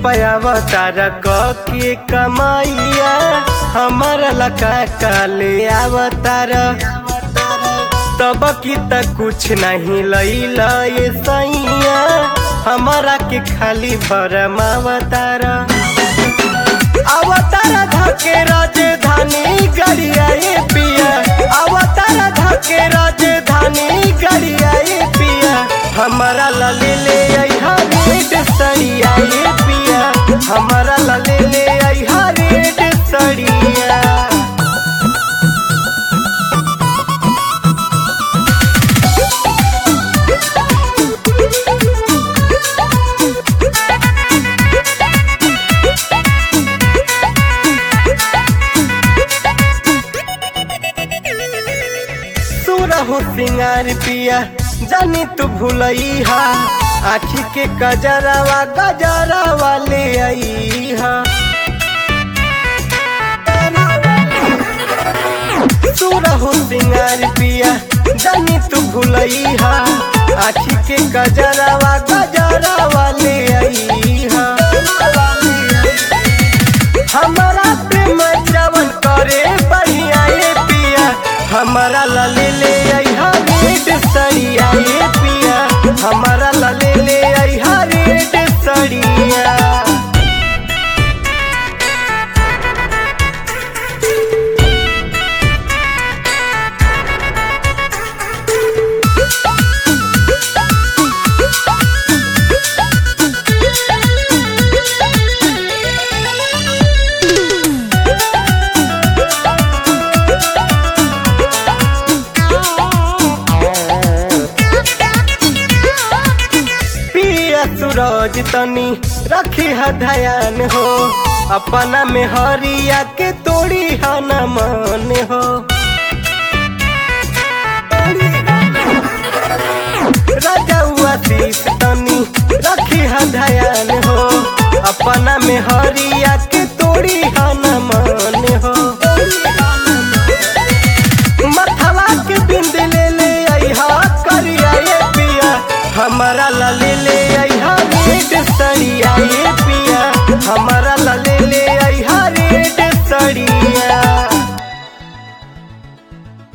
पयावतार के कमाइया हमारा लका काले अवतार तब की त कुछ नहीं लैला ये सैया हमारा के खाली भरम अवतार अवतार धके राजधानी गड़िया ये पिया अवतार धके राजधानी गड़िया ये पिया हमारा लले ले अइहा रेड सड़िया ये पिया हमारा लले ले अइहा रेड सड़िया सुरहु सिंगार पिया जानी तू भूलइहा आखी के गजरावा गजरावा ले अइहा सुरहु सिंगार पिया जानी तू भूलइहा आखी के गजरावा गजरावा ले अइहा हमारा प्रेम जवन करे बढ़िया ये पिया हमारा लले ले अइहा रेड सड़िया ये पिया हमारा लले ले अइहा रेड सड़िया पिया सूरज तनी रखी है ध्यान हो अपना में हरिया के तोड़ी है न मन हो राजा हुआ शीश तनी रखी है ध्यान हो अपना में हरिया